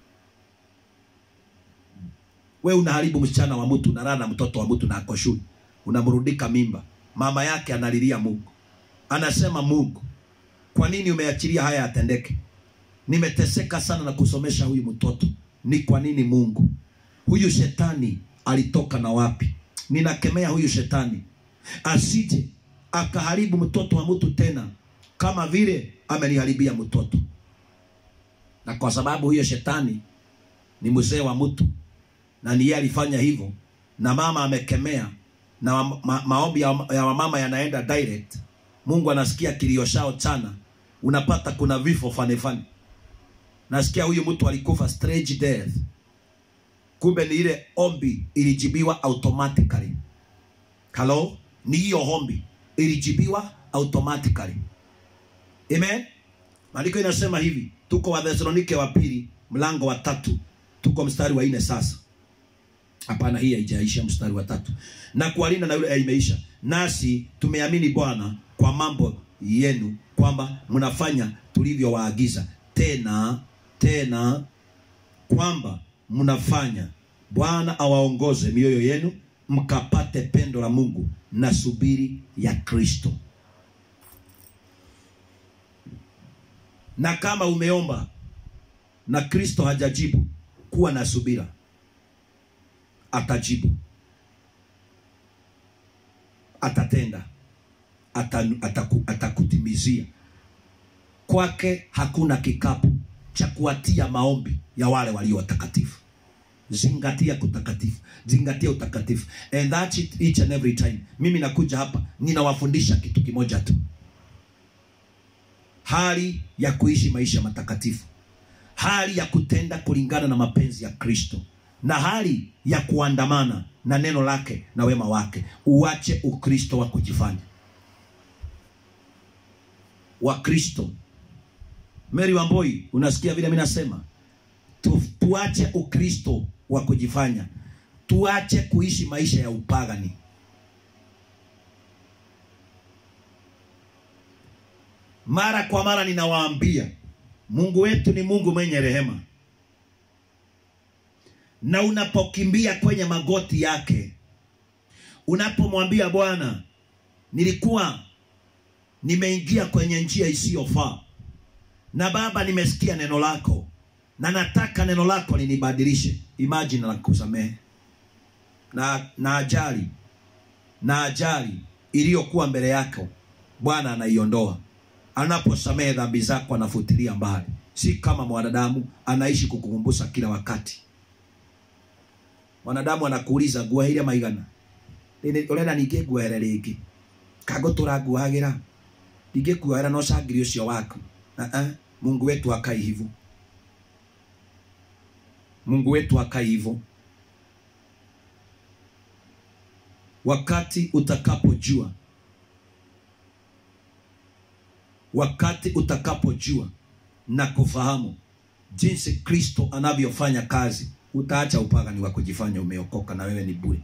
We unaharibu msichana wa mtu, unalala na mtoto wa mtu na ako shule, unamrudika mimba, mama yake analilia Mungu, anasema Mungu, kwa nini umeachilia haya yatendeke? Nimeteseka sana na kusomesha huyu mtoto, ni kwa nini Mungu? Huyu shetani alitoka na wapi? Ninakemea huyu shetani asije akaharibu mtoto wa mtu tena kama vile ameniharibia mtoto, na kwa sababu huyo shetani ni mzee wa mtu na ni yeye alifanya hivyo, na mama amekemea, na ma ma maombi ya, ya mama yanaenda direct. Mungu anasikia kilio chao chana, unapata kuna vifo fane fane. Nasikia huyu mtu alikufa strange death, kumbe ni ile ombi ilijibiwa automatically. Hello, ni hiyo ombi ilijibiwa automatically. Amen. Maandiko inasema hivi, tuko wa Thessalonike wa pili mlango wa tatu, tuko mstari wa nne sasa. Hapana, hii haijaisha, mstari wa tatu. Na kuwalinda na yule imeisha. Nasi tumeamini Bwana kwa mambo yenu kwamba mnafanya tulivyowaagiza, tena tena kwamba mnafanya. Bwana awaongoze mioyo yenu mkapate pendo la Mungu na subiri ya Kristo. Na kama umeomba na Kristo hajajibu, kuwa na subira, atajibu, atatenda, atan- ataku- atakutimizia. Kwake hakuna kikapu cha kuatia maombi ya wale walio watakatifu. Zingatia kutakatifu, zingatia utakatifu, and that's it each and every time. Mimi nakuja hapa ninawafundisha kitu kimoja tu, hali ya kuishi maisha matakatifu, hali ya kutenda kulingana na mapenzi ya Kristo, na hali ya kuandamana na neno lake na wema wake. Uache ukristo wa kujifanya. Wakristo, Mary Wamboi, unasikia vile mimi nasema tu, tuache ukristo wa kujifanya, tuache kuishi maisha ya upagani. Mara kwa mara ninawaambia, Mungu wetu ni Mungu mwenye rehema, na unapokimbia kwenye magoti yake, unapomwambia Bwana, nilikuwa nimeingia kwenye njia isiyofaa, na Baba, nimesikia neno lako na nataka neno lako linibadilishe. Imagine na kusamehe na, na ajali na ajali iliyokuwa mbele yako Bwana anaiondoa. Anaposamehe dhambi zako anafutilia mbali, si kama mwanadamu anaishi kukukumbusha kila wakati. Mwanadamu anakuuliza guoheire maigana urenda ningĩ nguohere rĩngĩ kangũtũra nguohagĩra ningĩ kuohera no cangiri ũcio waku uh -uh. Mungu wetu akai hivyo Mungu wetu akai hivyo. Wakati utakapojua, wakati utakapojua na kufahamu jinsi Kristo anavyofanya kazi, utaacha upagani wa kujifanya umeokoka na wewe ni bure.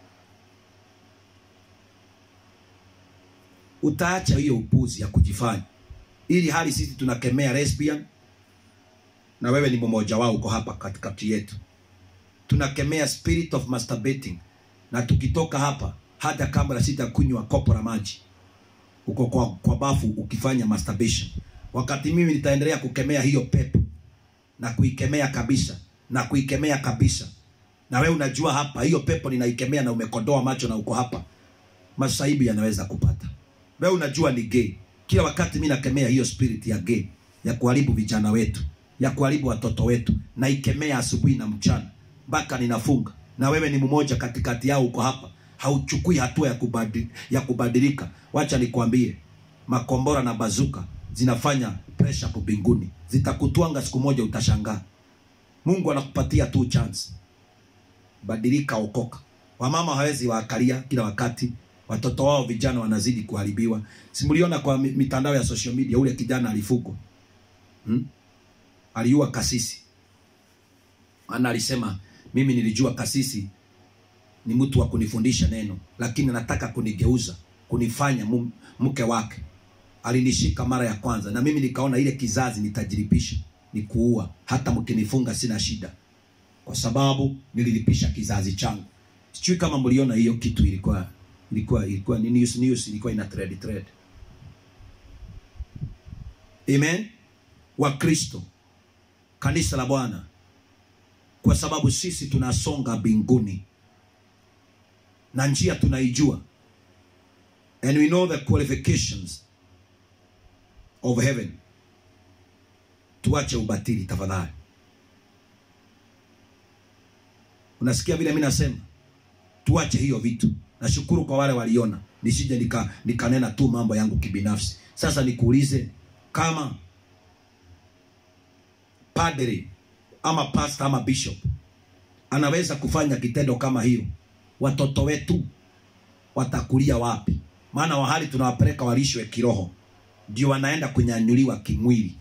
Utaacha hiyo upuzi ya kujifanya, ili hali sisi tunakemea lesbian na wewe ni mmoja wao, uko hapa katikati yetu. Tunakemea spirit of masturbating, na tukitoka hapa, hata kabla sitakunywa kopo la maji, uko kwa, kwa bafu ukifanya masturbation, wakati mimi nitaendelea kukemea hiyo pepo na kuikemea kabisa na kuikemea kabisa. Na wewe unajua hapa hiyo pepo ninaikemea, na umekodoa macho na uko hapa, masaibu yanaweza kupata. Wewe unajua ni gay, kila wakati mimi nakemea hiyo spirit ya gay ya kuharibu vijana wetu ya kuharibu watoto wetu, naikemea asubuhi na mchana mpaka ninafunga. Na wewe ni mmoja katikati yao, uko hapa, hauchukui hatua ya, kubadi, ya kubadilika wacha nikwambie makombora na bazuka zinafanya presha hapo mbinguni zitakutwanga siku moja utashangaa mungu anakupatia tu chance badilika okoka wamama hawezi waakalia kila wakati watoto wao vijana wanazidi kuharibiwa simuliona kwa mi- mitandao ya social media ule kijana alifugwa hmm? aliua kasisi maana alisema mimi nilijua kasisi ni mtu wa kunifundisha neno lakini anataka kunigeuza kunifanya mu- mke wake alinishika mara ya kwanza na mimi nikaona ile kizazi nitajiripisha ni kuua hata mkinifunga sina shida kwa sababu nililipisha kizazi changu sijui kama mliona hiyo kitu ilikuwa ilikuwa ilikuwa ni news news ilikuwa ina thread thread amen wakristo kanisa la bwana kwa sababu sisi tunasonga mbinguni na njia tunaijua and we know the qualifications of heaven tuache ubatili tafadhali unasikia vile mi nasema tuache hiyo vitu nashukuru kwa wale waliona nisije nika nikanena tu mambo yangu kibinafsi sasa nikuulize kama padre ama pastor ama bishop anaweza kufanya kitendo kama hiyo watoto wetu watakulia wapi maana wahali tunawapeleka walishwe kiroho ndio wanaenda kunyanyuliwa kimwili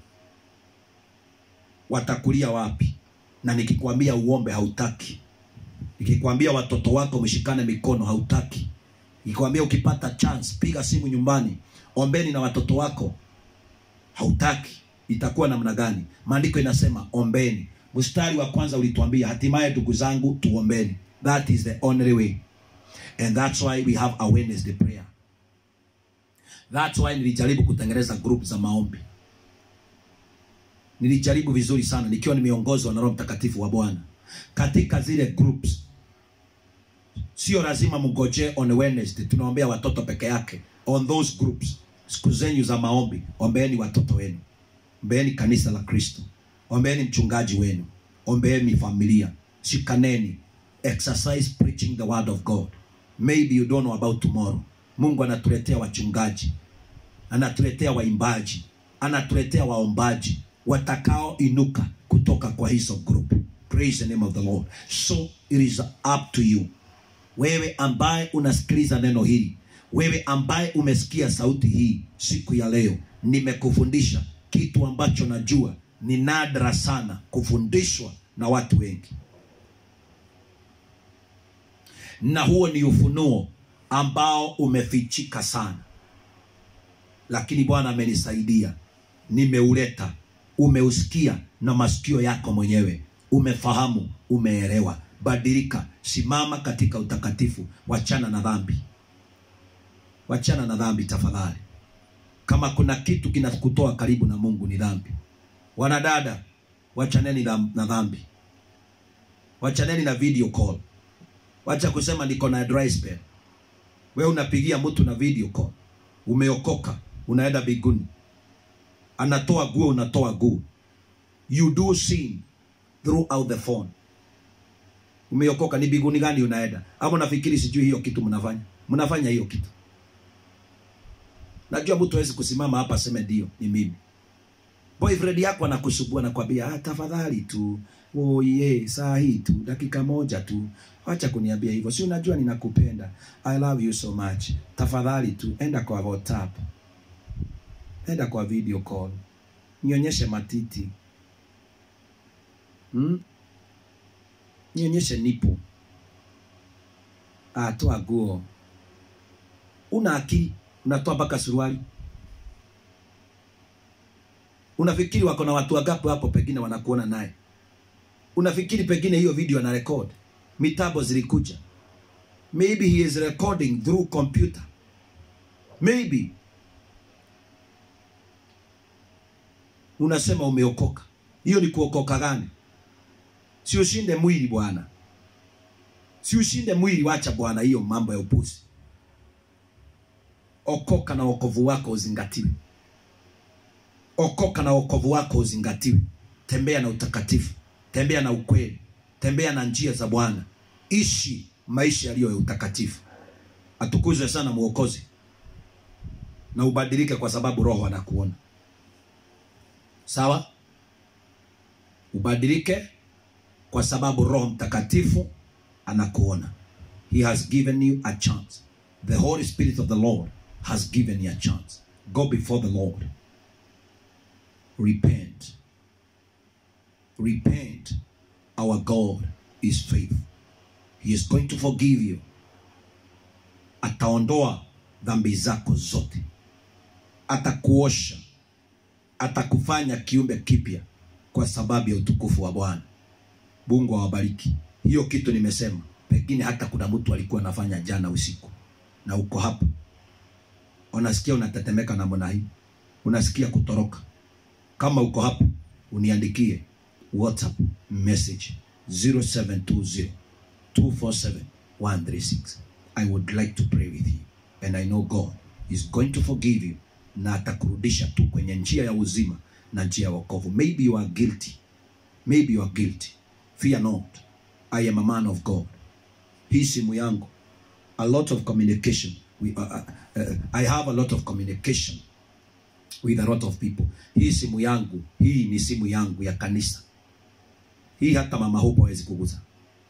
watakulia wapi na nikikwambia uombe hautaki nikikwambia watoto wako mshikane mikono hautaki nikikwambia ukipata chance piga simu nyumbani ombeni na watoto wako hautaki itakuwa namna gani maandiko inasema ombeni mstari wa kwanza ulituambia hatimaye ndugu zangu tuombeni that is the only way and that's why we have a Wednesday prayer that's why nilijaribu kutengeneza group za maombi nilijaribu vizuri sana nikiwa nimeongozwa na roho mtakatifu wa bwana katika zile groups sio lazima mngojee on Wednesday tunaombea watoto peke yake on those groups siku zenyu za maombi ombeeni watoto wenu ombeeni kanisa la kristo ombeeni mchungaji wenu ombeeni familia shikaneni exercise preaching the word of god maybe you don't know about tomorrow mungu anatuletea wachungaji anatuletea waimbaji anatuletea waombaji watakaoinuka kutoka kwa hizo group praise the name of the lord so it is up to you wewe ambaye unasikiliza neno hili wewe ambaye umesikia sauti hii siku ya leo nimekufundisha kitu ambacho najua ni nadra sana kufundishwa na watu wengi na huo ni ufunuo ambao umefichika sana lakini bwana amenisaidia nimeuleta umeusikia na masikio yako mwenyewe umefahamu umeelewa badilika simama katika utakatifu wachana na dhambi wachana na dhambi tafadhali kama kuna kitu kinakutoa karibu na mungu ni dhambi wanadada wachaneni dham- na dhambi wachaneni na video call wacha kusema niko na dry spell we unapigia mtu na video call umeokoka unaenda biguni anatoa guo unatoa guo you do sin throughout the phone umeokoka ni biguni gani unaenda ama unafikiri sijui hiyo kitu mnafanya mnafanya hiyo kitu najua mtu hawezi kusimama hapa aseme ndio ni mimi boyfriend yako anakusubua nakwambia ah, tafadhali tu oh, yeah, saa hii tu dakika moja tu acha kuniambia hivyo si unajua ninakupenda i love you so much tafadhali tu enda kwa whatsapp enda kwa video call nionyeshe matiti hmm? nionyeshe nipo ah, toa guo una akili unatoa mpaka suruali unafikiri wako na watu wagapi hapo pengine wanakuona naye unafikiri pengine hiyo video ana record mitambo zilikuja maybe he is recording through computer maybe unasema umeokoka hiyo ni kuokoka gani si ushinde mwili bwana si ushinde mwili wacha bwana hiyo mambo ya upuzi okoka na wokovu wako uzingatiwe okoka na wokovu wako uzingatiwe tembea na utakatifu tembea na ukweli tembea na njia za bwana ishi maisha yaliyo ya utakatifu atukuzwe sana mwokozi na ubadilike kwa sababu roho anakuona sawa ubadilike kwa sababu roho mtakatifu anakuona he has given you a chance the holy spirit of the lord has given you a chance go before the lord repent repent our god is faithful he is going to forgive you ataondoa dhambi zako zote atakuosha atakufanya kiumbe kipya kwa sababu ya utukufu wa bwana mungu awabariki hiyo kitu nimesema pengine hata kuna mtu alikuwa anafanya jana usiku na uko hapa unasikia unatetemeka namna hii unasikia kutoroka kama uko hapa uniandikie whatsapp message 0720 247 136 i would like to pray with you and i know god is going to forgive you na atakurudisha tu kwenye njia ya uzima na njia ya wokovu maybe you are guilty maybe you are guilty fear not i am a man of god hii simu yangu a lot of communication we, uh, uh, uh, i have a lot of communication with a lot of people hii simu yangu hii ni simu yangu ya kanisa hii hata mama hupo hawezi kuguza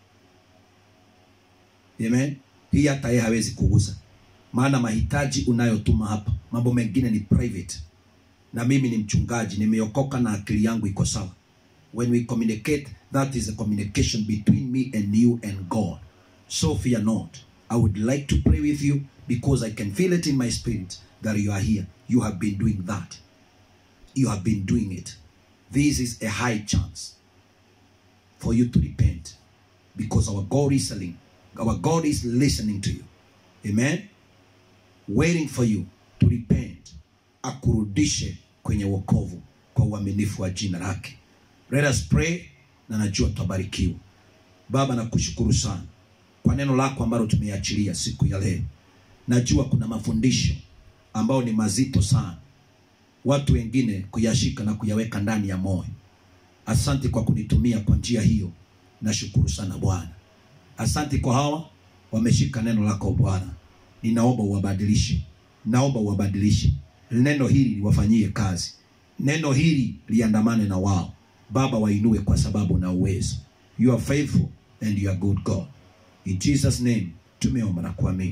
amen hii hata yeye hawezi kuguza maana mahitaji unayotuma hapa mambo mengine ni private na mimi ni mchungaji nimeokoka na akili yangu iko sawa when we communicate that is a communication between me and you and god so fear not i would like to pray with you because i can feel it in my spirit that you are here you have been doing that you have been doing it this is a high chance for you to repent because our god is listening our god is listening to you amen waiting for you to repent akurudishe kwenye wokovu kwa uaminifu wa jina lake let us pray na najua tutabarikiwa baba nakushukuru sana kwa neno lako ambalo tumeachilia siku ya leo najua kuna mafundisho ambayo ni mazito sana watu wengine kuyashika na kuyaweka ndani ya moyo asante kwa kunitumia kwa njia hiyo nashukuru sana bwana asante kwa hawa wameshika neno lako bwana ninaomba uwabadilishe naomba uwabadilishe neno hili liwafanyie kazi neno hili liandamane na wao baba wainue kwa sababu na uwezo you are faithful and you are good god in jesus name tumeomba na kuamini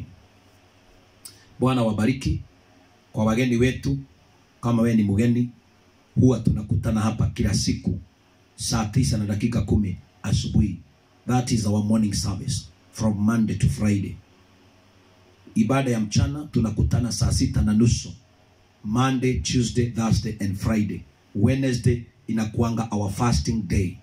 bwana wabariki kwa wageni wetu kama wewe ni mgeni huwa tunakutana hapa kila siku saa tisa na dakika kumi asubuhi that is our morning service from monday to friday ibada ya mchana tunakutana saa sita na nusu monday tuesday thursday and friday wednesday inakuanga our fasting day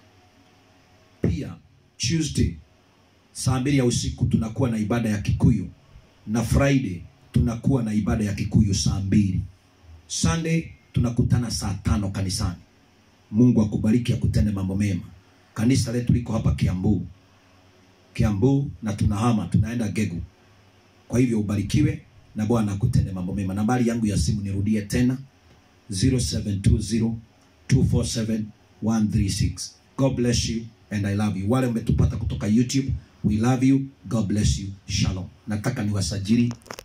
pia tuesday saa mbili ya usiku tunakuwa na ibada ya kikuyu na friday tunakuwa na ibada ya kikuyu saa mbili sunday tunakutana saa tano kanisani mungu akubariki akutende mambo mema kanisa letu liko hapa kiambu kiambu na tunahama tunaenda gegu kwa hivyo ubarikiwe na bwana akutende mambo mema nambari yangu ya simu nirudie tena 0720247136 god bless you and i love you wale umetupata kutoka youtube we love you god bless you shalom nataka niwasajili